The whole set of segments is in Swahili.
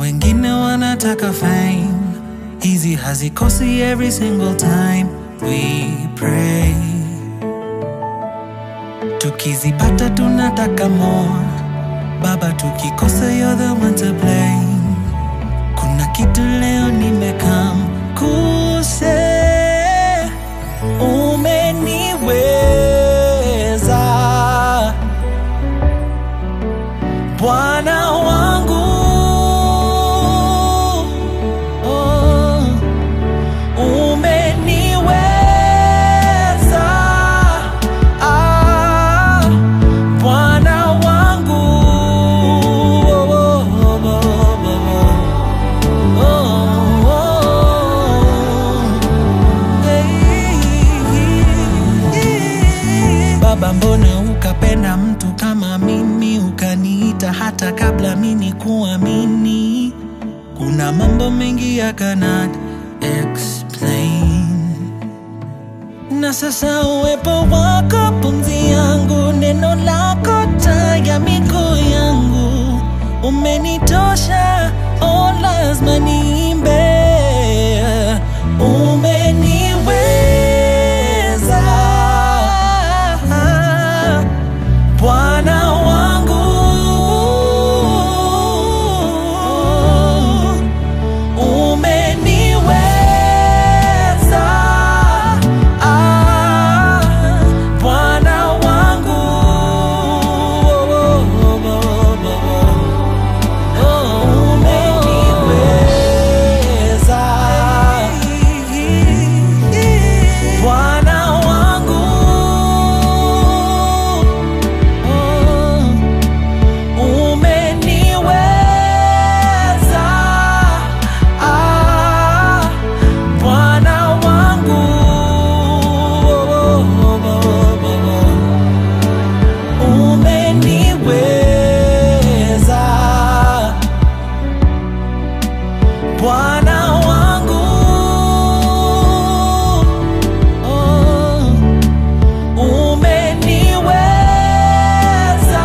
wengine wanataka fame hizi hazikosi every single time we pray tukizipata tunataka more baba tukikosa you're the one to blame kuna kitu leo nimekam kuse umeniweza bwana wangu oh, umeniweza ah, bwana wangu oh, oh, oh, oh, oh, oh. Hey. Baba, mbona ukapenda mtu kama mimi, ukaniita hata kabla mimi kuamini? Kuna mambo mengi I cannot explain, na sasa uwepo wako pumzi yangu, neno lako taa ya miguu yangu, umenitosha, oh, lazima niimbe umeniweza Bwana wangu umeniweza ah, Bwana wangu umeniweza Bwana wangu umeniweza ah, Bwana wangu umeniweza Bwana wangu oh, umeniweza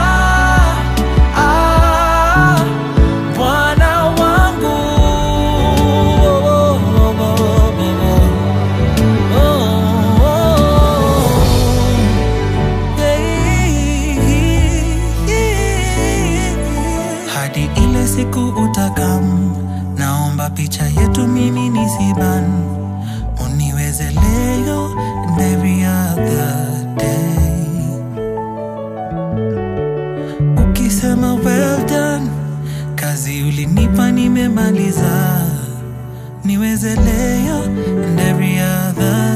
ah, Bwana wangu oh, oh, oh, oh, oh. hadi ile siku utakam, naomba picha yetu mimi nisiban, uniweze leo and every other day. Ukisema well done, kazi ulinipa nimemaliza, niweze leo and every other